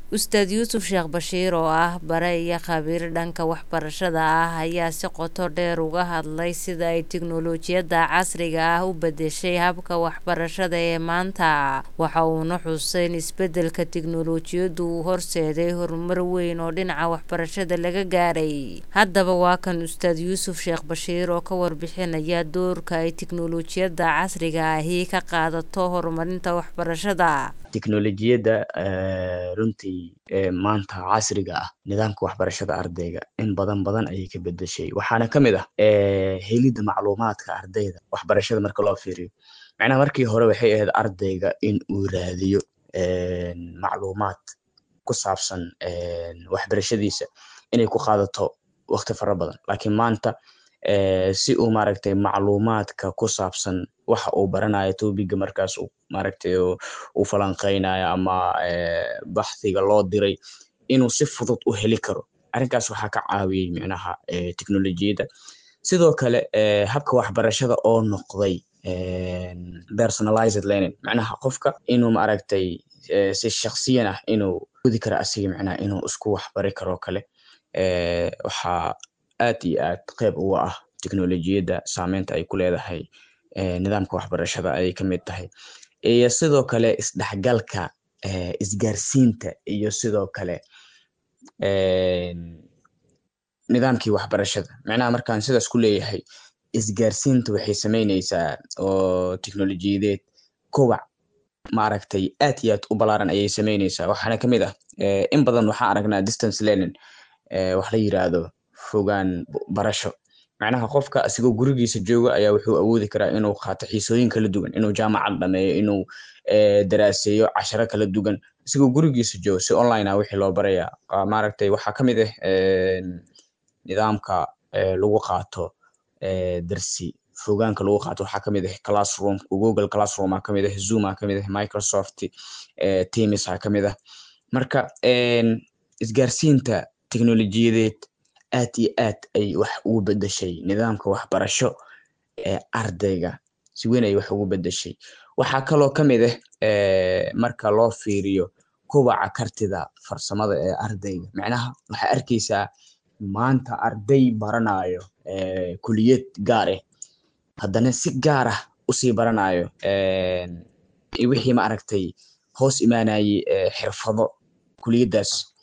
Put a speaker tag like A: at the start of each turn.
A: ustaad yuusuf sheekh bashiir oo ah bare iyo khabiir dhanka waxbarashada ah ayaa si qoto dheer uga hadlay sida ay tiknolojiyadda casriga ah u bedeshay habka waxbarashada ee maanta waxa uuna xusay in isbedelka tiknolojiyaddu uu horseeday horumar weyn oo dhinaca waxbarashada laga gaaray haddaba waa kan ustaad yuusuf sheekh bashiir oo ka warbixinaya doorka ay tiknolojiyadda casriga ahi ka qaadato horumarinta waxbarashada
B: tiknolojiyadda runtii maanta casriga ah nidaamka waxbarashada ardayga in badan badan ayay ka bedeshay waxaana ka mid ah helidda macluumaadka ardayda waxbarashada marka loo fiiriyo macnaha markii hore waxay ahayd ardayga in uu raadiyo macluumaad ku saabsan waxbarashadiisa inay ku qaadato waqti fara badan laakiin maanta si uu maaragtay macluumaadka ku saabsan waxa uu baranayo tobiga markaas maaragtay uu falanqeynayo ama baxdiga loo diray inuu si fudud u heli karo arrinkaas waxaa ka caawiyey micnaha technolojiyadda sidoo kale habka waxbarashada oo noqday personalized learning macnaha qofka inuu maaragtay si shaksiyan ah inuu gudi karo asiga micnaha inuu isku waxbari karo kale waxaa aad iyo aad qeyb uga ah teknolojiyadda saameynta ay ku leedahay nidaamka waxbarashada ayay ka mid tahay iyo sidoo kale isdhexgalka isgaarsiinta iyo sidoo kale nidaamkii waxbarashada macnaha markaan sidaas ku leeyahay isgaarsiinta waxay sameyneysaa oo teknolojiyadeed kowac maaragtay aad iyo aad u balaaran ayay sameyneysaa waxaana kamid ah in badan waxaan aragnaa distance learning wax la yiraahdo fogaan barasho macnaha qofka asigoo gurigiisa jooga ayaa wuxuu awoodi karaa inuu qaato xiisooyin kala duwan inuu jaamacad dhameeyo inuu daraaseeyo casharo kala duwan asigoo gurigiisa jooga si online ah wixii loo baraya maaragtay waxaa ka mid ah nidaamka lagu qaato darsi fogaanka lagu qaato waxaa kamid ah classroom google classroom aa kamid ah zoom aa kamid ah microsoft teams aa kamid ah marka isgaarsiinta teknolojiyadeed aad iyo aad ay wax ugu bedeshay nidaamka waxbarasho ee ardayga si weyn ay wax ugu bedeshay waxaa kaloo ka mid ah marka loo fiiriyo kobaca kartida farsamada ee ardayga macnaha waxaa arkeysaa maanta arday baranayo kuliyad gaar ah haddana si gaar ah usii baranayo wixii maaragtay hoos imaanayey xirfado kuliyaddaas